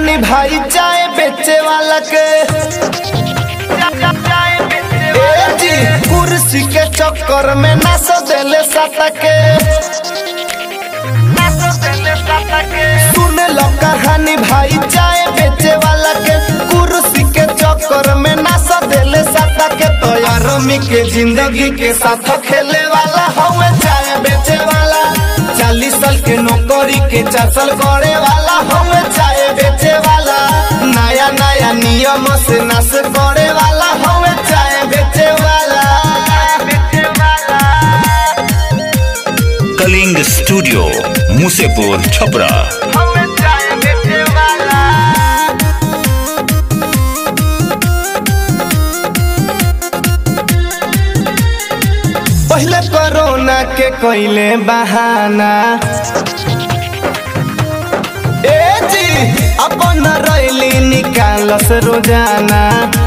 कहानी भाई चाय बेचे वाला के ए जी कुर्सी के चक्कर में नाच देले साता के सुन लो कहानी भाई चाय बेचे वाला के कुर्सी के चक्कर में नाच देले साता के तो यारमी के जिंदगी के साथ खेले वाला हवे चाय बेचे वाला चालीस साल के नौकरी के चार साल करे वाला हवे चाय बेचे वाला नया नया नियम से नाश करे वाला हवे चाय बेचे वाला कलिंग स्टूडियो मुसेपुर छपरा हवे चाय बेचे वाला पहले कोरोना के कोइले बहाना ए जी अपन रैली निकालस रोजाना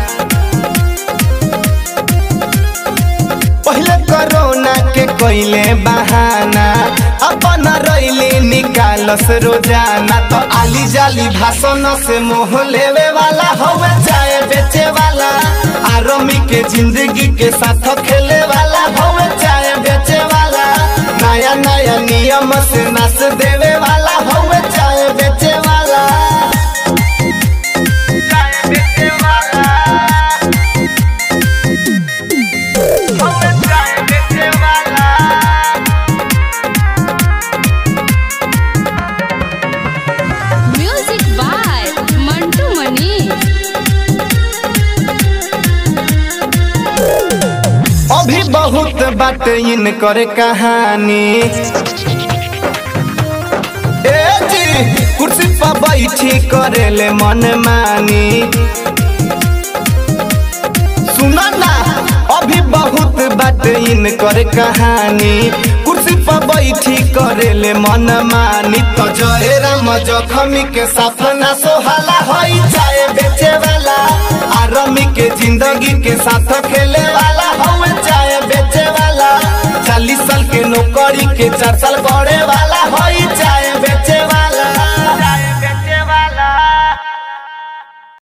पहले कोरोना के कोइले बहाना अपन रैली निकालस रोजाना तो आली जाली भाषण से मोह लेवे वाला हवे चाय बेचे वाला आरमी के जिंदगी के साथ खेले वाला हवे चाय बेचे वाला नया नया नियम से नाच देवे वाला हवे चाय बेचे वाला चाय बेचे वाला हवे चाय बेचे वाला म्यूजिक बाय मंटू मनी अभी बहुत बात इन करे कहानी ए जी कुर्सी पर बैठी करेले मन मानी सुना ना अभी बहुत बात इन करे कहानी कुर्सी पर बैठी करेले मन मानी तो जय राम जखमी के साथ ना सोहाला होई चाय बेचे वाला आरमी के जिंदगी के साथ खेले वाला हवे चाय बेचे वाला चालीस साल के नौकरी के चार साल करे वाला होई